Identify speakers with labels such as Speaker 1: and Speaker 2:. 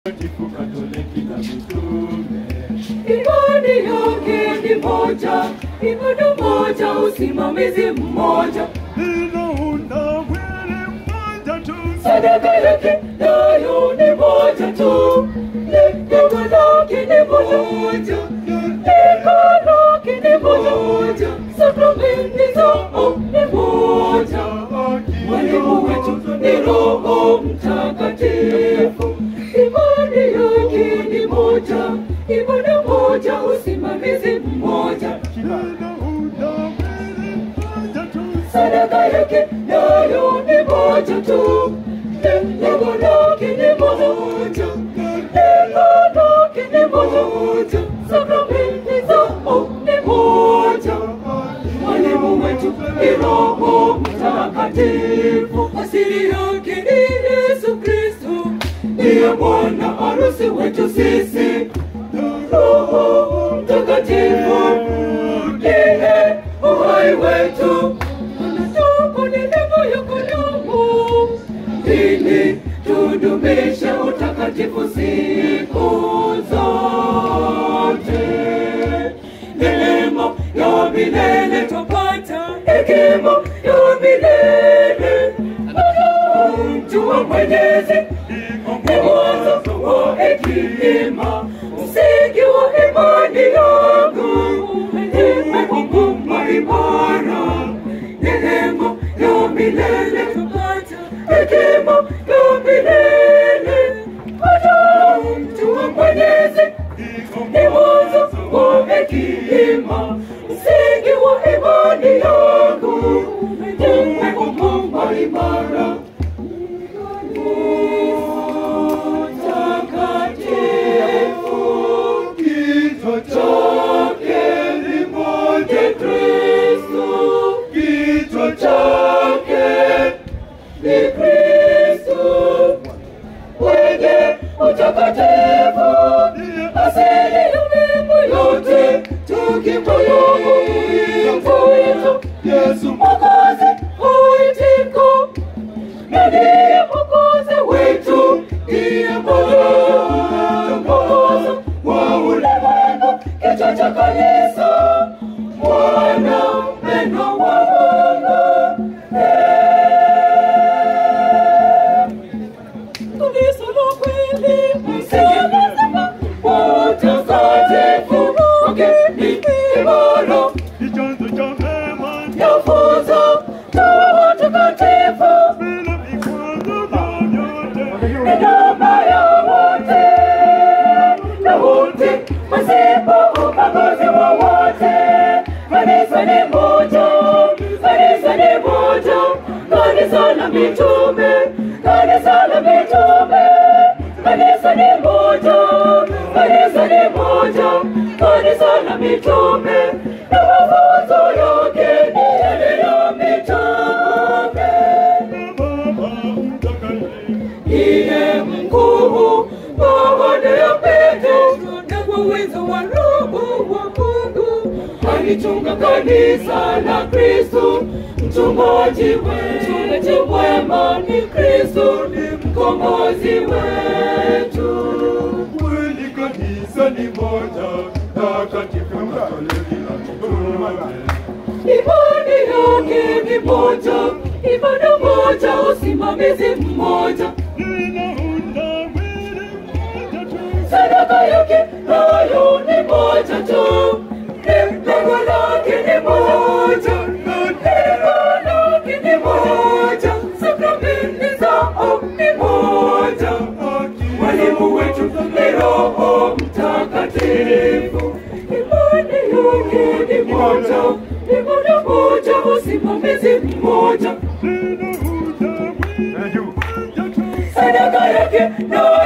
Speaker 1: Takatifu Katoliki na mitume.
Speaker 2: Imani yake ni moja, imani moja, usimamizi mmoja,
Speaker 1: Inaunda mwili mmoja tu.
Speaker 2: sadaka yake nayo ni moja tu, lengo lake ni moja, lengo lake ni moja, sakramenti zao ni moja. Mwalimu wetu ni Roho Mtakatifu, imani yake ni moja, ibada moja, usimamizi mmoja,
Speaker 1: Inaunda mwili mmoja tu.
Speaker 2: sadaka yake nayo ni moja tu, lengo lake ni moja, lengo lake ni moja, sakramenti zao ni moja. Mwalimu wetu ni Roho Mtakatifu, asili yake ni Yesu Kristo, ndiye bwana harusi wetu sisi. Roho Mtakatifu ndiye uhai wetu, anatupa neema ya kudumu ili tudumishe utakatifu siku zote. Neema ya milele tupata, hekima ya milele mjua Mwenyezi ni mwanzo wa hekima, msingi wa imani yangu, nimekukumba imara. Neema ya milele tupata, hekima ya milele mjua Mwenyezi ni mwanzo wa hekima, msingi wa imani yangu, nimekukumba imara. Mtakatifu,
Speaker 1: Kichwa
Speaker 2: chake
Speaker 1: ni moja
Speaker 2: ni Kristo,
Speaker 1: Kichwa
Speaker 2: chake ni Kristo, mwenye utakatifu, asili ya miungu yote, tukimwomba Mungu wetu
Speaker 1: Yesu
Speaker 2: Mwokozi uitiko, na ndiye Mwokozi wetu, ndiye Mwokozi wa ulimwengu, kichwa cha kanisa, mwana mpendwa wa Mungu. Kanisa la kweli, msalaba wa utakatifu wake ni imara
Speaker 1: ni chanzo cha mema
Speaker 2: yafunza tuwe watakatifu
Speaker 1: bila vikwazo vyovyote.
Speaker 2: ni nyumba ya wote na wote pasipo ubaguzi wowote. Kanisa ni moja, kanisa ni moja, kanisa la mitume, kanisa la mitume, kanisa ni moja, kanisa ni moja, kanisa la mitume na mafunzo yake ni yale ya mitume.
Speaker 1: Baba Mtakatifu,
Speaker 2: Ndiye mkuu baada ya Petro na kwa uwezo wa Roho wa Mungu alichunga kanisa la Kristo. Mchungaji wetu, mchungaji mwema ni Kristo, ni mkombozi wetu.
Speaker 1: kweli kanisa ni moja, takatifu Katoliki na mitume.
Speaker 2: Imani yake ni moja, ibada moja, usimamizi mmoja,
Speaker 1: Inaunda mwili mmoja tu.
Speaker 2: sadaka yake nayo ni moja tu, lengo lake ni moja, lengo lake ni moja, sakramenti zao ni moja. Mwalimu wetu ni Roho Mtakatifu, imani yake ni moja, ibada moja, usimamizi mmoja,
Speaker 1: Inaunda mwili mmoja tu.
Speaker 2: sadaka yake nayo